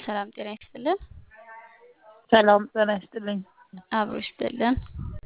ሰላም ጤና ይስጥልን። ሰላም ጤና ይስጥልኝ። አብሮ ይስጥልን።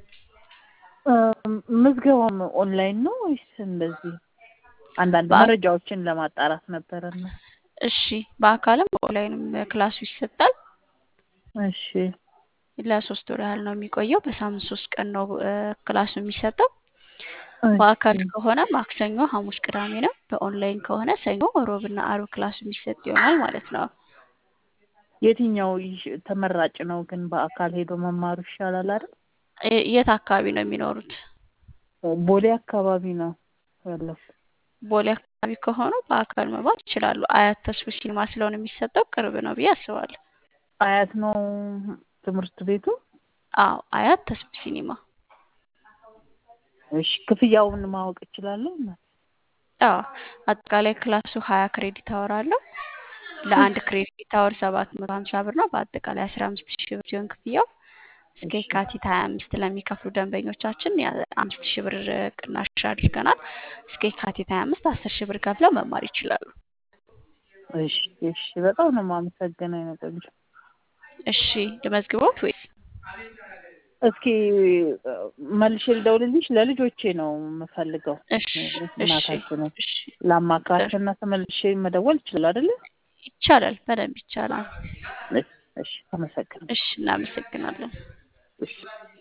ምዝገባም ኦንላይን ነው ወይስ እንደዚህ? አንዳንድ በአ- መረጃዎችን ለማጣራት ነበረና። እሺ፣ በአካልም በኦንላይንም ክላሱ ይሰጣል። እሺ ለሶስት ወር ያህል ነው የሚቆየው። በሳምንት ሶስት ቀን ነው እ፣ ክላሱ የሚሰጠው። በአካል እሺ ከሆነ ማክሰኞ፣ ሐሙስ፣ ቅዳሜ ነው። በኦንላይን ከሆነ ሰኞ፣ ሮብና አርብ ክላሱ የሚሰጥ ይሆናል ማለት ነው። የትኛው ይሽ- ተመራጭ ነው ግን በአካል ሄዶ መማሩ ይሻላል አይደል? እ፣ የት አካባቢ ነው የሚኖሩት? ቦሌ አካባቢ ነው ያለው። ቦሌ አካባቢ ከሆኑ በአካል መግባት ይችላሉ። አያት ተስፉ ሲኒማ ስለሆነ የሚሰጠው ቅርብ ነው ብዬ አስባለሁ። አያት ነው ትምህርት ቤቱ። አዎ፣ አያት ተስፉ ሲኒማ። እሺ ክፍያውን ማወቅ እችላለሁ? አዎ፣ አጠቃላይ ክላሱ ሀያ ክሬዲት አወር አለው። ለአንድ ክሬዲት አወር ሰባት መቶ ሀምሳ ብር ነው። በአጠቃላይ አስራ አምስት ሺህ ብር ሲሆን ክፍያው እስከ እሺ የካቲት ሀያ አምስት ለሚከፍሉ ደንበኞቻችን አምስት ሺህ ብር ቅናሽ አድርገናል። እስከ የካቲት ሀያ አምስት አስር ሺህ ብር ከፍለው መማር ይችላሉ። እሺ እሺ በጣም ነው የማመሰግነው የኔ ቆንጆ። እሺ ልመዝግቦት ወይስ? እስኪ እ፣ መልሼ ልደውልልሽ። ለልጆቼ ነው የምፈልገው። እሺ እሺ እናታችንን እሺ ላማክራቸውና ተመልሼ መደወል ይችላል አይደለ? ይቻላል፣ በደንብ ይቻላል። እሺ እሺ አመሰግናለሁ። እሺ እናመሰግናለን። እሺ